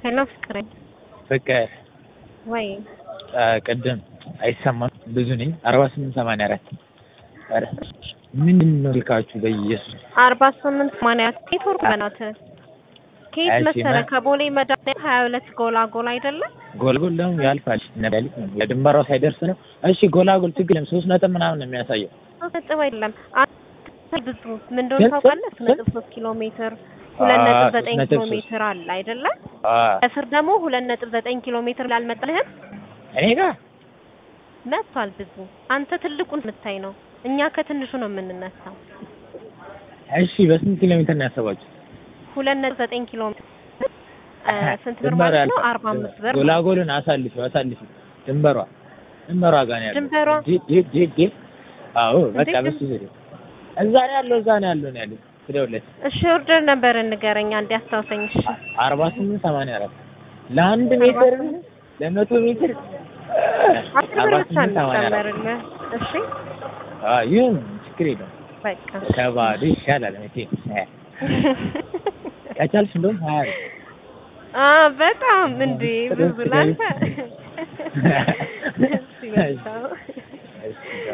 ሄሎ ፍቅሬ ፍቅር ወይ ቅድም አይሰማም ብዙ ነኝ አርባ ስምንት ሰማንያ አራት ኧረ ምንድን ነው ልካችሁ በኢየሱስ አርባ ስምንት ሰማንያ አራት ኔትወርክ በናትህ ከየት እሺ፣ መሰለህ ማ- ከቦሌ መድኃኒዓለም ሀያ ሁለት ጎላጎል አይደለም ጎልጎል ደግሞ ያልፋል ነዳሊት ነው ለድንበሯ ሳይደርስ ነው እሺ ጎላጎል ችግር የለም ሶስት ነጥብ ምናምን ነው የሚያሳየው ሶስት ነጥብ አይደለም አንተ ብዙ ምን እንደሆነ ስንት? ታውቃለህ ሶስት ስንት? ነጥብ ሶስት ኪሎ ሜትር ሁለት አዎ፣ ነጥብ ሶስት ዘጠኝ ነጥብ ኪሎ ሶስት። ሜትር አለ አይደለም አ ከስር ደግሞ ሁለት ነጥብ ዘጠኝ ኪሎ ሜትር ላልመጣልህም እኔ ጋር መጥቷል ብዙ አንተ ትልቁን የምታይ ነው እኛ ከትንሹ ነው የምንነሳው እሺ በስንት ኪሎ ሜትር ነው ያሰባችሁ ሁለት ነጥብ ዘጠኝ ኪሎ ሜትር እ፣ ስንት ብር ድንበሯ ማለት ነው ያልፋል። አርባ አምስት ብር ነው። ጎላጎልን አሳልፊው አሳልፊው ድንበሯ ድንበሯ ጋር ነው ያለው ድንበሯ? ጂ ጂ ጂ ጂ አዎ በቃ እንዴት በሱ ዙሪያ እዛ ነው ያለው እዛ ነው ያለው ነው ያለው ትደውልለት እሺ ኦርደር ነበር ንገረኝ አንዴ አስታውሰኝ እሺ አርባ ስምንት ሰማንያ አራት ለአንድ ሜትር ለመቶ ሜትር አስር አርባ ብር ብቻ ስምንት ሰማንያ አራት እንጨምርልህ እሺ አዎ ይሁን ችግር የለውም በቃ ከባዶ ይሻላል መቼ ከቻልሽ እንደውም ሀያ ነው አ በጣም እንዴ ብዙ ላንተ እሺ በቃ